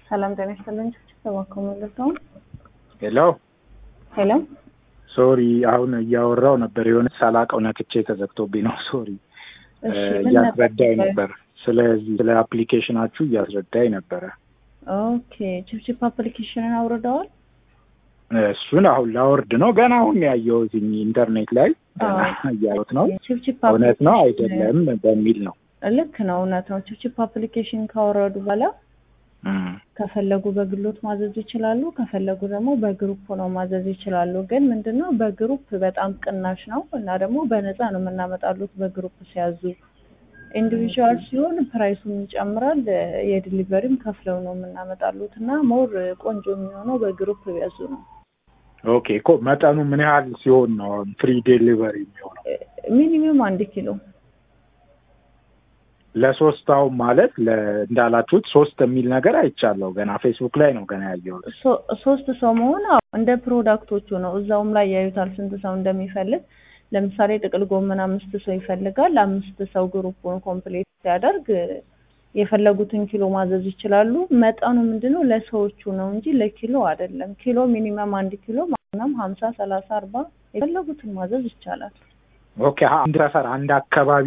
ሰላም ጤና ይስጥልኝ። ተባከሙ ነው። ሄሎ ሄሎ ሶሪ፣ አሁን እያወራው ነበር የሆነ ሳላውቀው ነክቼ ተዘግቶብኝ ነው። ሶሪ እሺ፣ ምን እያስረዳኝ ነበር? ነበር። ስለዚህ ስለ አፕሊኬሽናችሁ እያስረዳኝ ነበረ። ኦኬ ቺፕቺፕ አፕሊኬሽንን አውርደዋል? እሱን አሁን ላወርድ ነው። ገና አሁን ያየሁት ኢንተርኔት ላይ ገና አዎ። እያየሁት ነው። ቺፕቺፕ እውነት ነው አፕሊኬሽን- አይደለም በሚል ነው። ልክ ነው፣ እውነት ነው። ቺፕቺፕ አፕሊኬሽን ካወረዱ በኋላ እም፣ ከፈለጉ በግሎት ማዘዝ ይችላሉ፣ ከፈለጉ ደግሞ በግሩፕ ነው ማዘዝ ይችላሉ። ግን ምንድነው በግሩፕ በጣም ቅናሽ ነው እና ደግሞ በነፃ ነው የምናመጣሉት በግሩፕ ሲያዙ። ኢንዲቪዥዋል ሲሆን ፕራይሱም ይጨምራል፣ የዲሊቨሪም ከፍለው ነው የምናመጣሉት እና ሞር ቆንጆ የሚሆነው በግሩፕ ቢያዙ ነው። ኦኬ እኮ መጠኑ ምን ያህል ሲሆን ነው ፍሪ ዴሊቨሪ የሚሆነው? ሚኒመም አንድ ኪሎ ለሶስት አሁን ማለት ለ- እንዳላችሁት ሶስት የሚል ነገር አይቻለሁ። ገና ፌስቡክ ላይ ነው ገና ያየሁት። ሶ- ሶስት ሰው መሆን አዎ፣ እንደ ፕሮዳክቶቹ ነው። እዛውም ላይ ያዩታል ስንት ሰው እንደሚፈልግ። ለምሳሌ ጥቅል ጎመን አምስት ሰው ይፈልጋል። አምስት ሰው ግሩፑን ኮምፕሌት ሲያደርግ የፈለጉትን ኪሎ ማዘዝ ይችላሉ። መጠኑ ምንድነው ለሰዎቹ ነው እንጂ ለኪሎ አይደለም። ኪሎ ሚኒመም አንድ ኪሎ ማናም ሀምሳ ሰላሳ አርባ የፈለጉትን ማዘዝ ይቻላል። ኦኬ አንድ ሰፈር አንድ አካባቢ